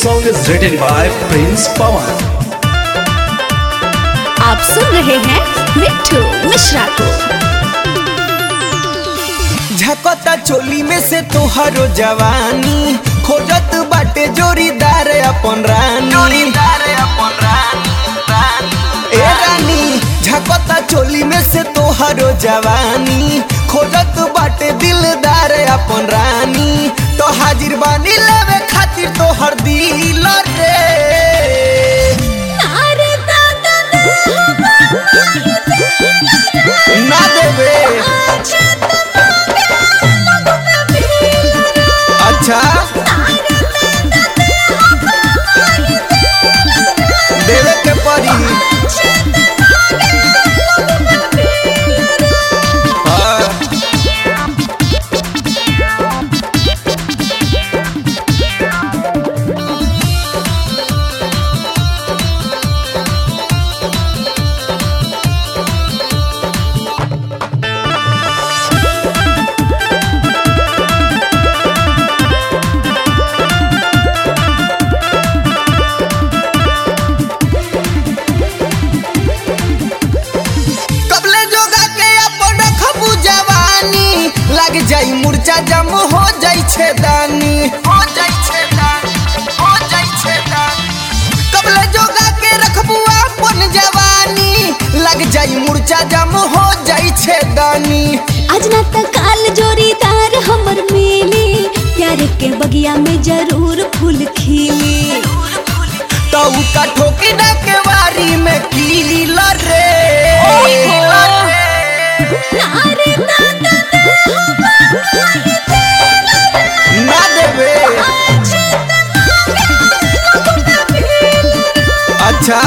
song is written by Prince Pawan. आप सुन रहे हैं मिट्टू मिश्रा को झकता चोली में से तोहरो जवानी खोजत बाटे जोरीदार अपन रानी जोरीदार अपन रानी ए रानी झकता चोली में से तोहरो जवानी खोजत बाटे दिलदार अपन रानी तो हाजिर बानी लेवे खातिर तोहर दिल रे ना देवे अच्छा देवे के पड़ी हाँ। कबले जोगा के अपन रखबू जवानी लग जाई मुर्चा जम हो जाई छेदानी हो जाई छेदानी हो जाई छेदानी कबले जोगा के रखबू अपन जवानी लग जाई मुर्चा जम हो जाई छेदानी आज ना त काल जोरीदार हमर मिली प्यार के बगिया में जरूर फूल खिली तो का ठोकी ना के वारी में कील रे ना देवे अच्छा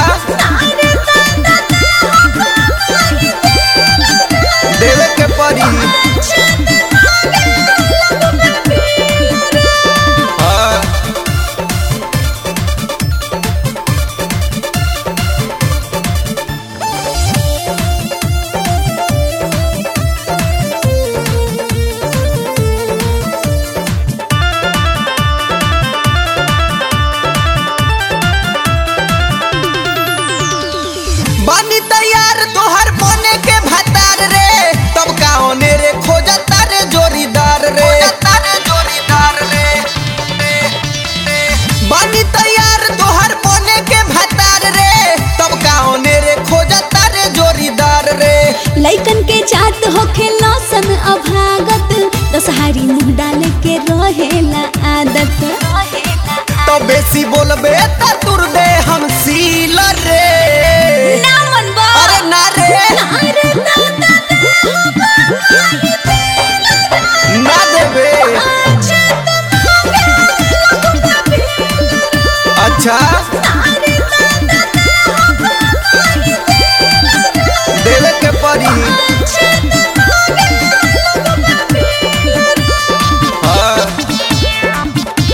देवे के पड़ी हाँ बानी तैयार तोहर बने के भतार रे तब का होने रे खोजता रे जोरीदार रे जोरीदार रे बानी तैयार तोहर बने के भतार रे तब का होने रे खोजता रे जोरीदार रे लइकन के जात होखे लौसन अभागत दसहारी मुंह डाल के रहेला आदत तो बेसी बोलबे त तुर दे हम सील रे ना मनबा अरे ना रे ना देवे अच्छा देवे के पड़ी हाँ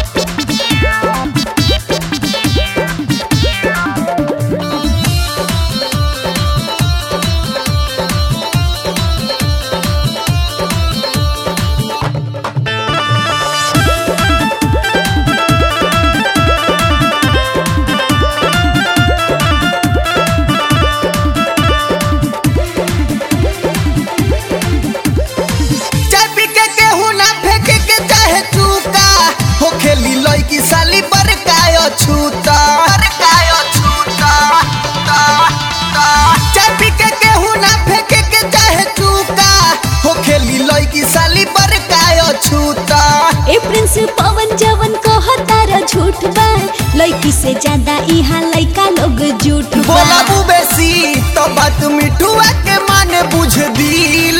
चाय पी के केहू ना फेंके के चाहे चूका हो खेली लड़की साली पर कायो छूता पर कायो छूता ता, ता। चाय पी के केहू ना फेंके के चाहे चूका हो खेली लड़की साली पर कायो छूता ए प्रिंस पवन जवन कहता र झूठ बा लइकी से ज्यादा इहा लइका लोग झूठ बा बोला बेसी तो बात मिठुआ के माने बुझ दिल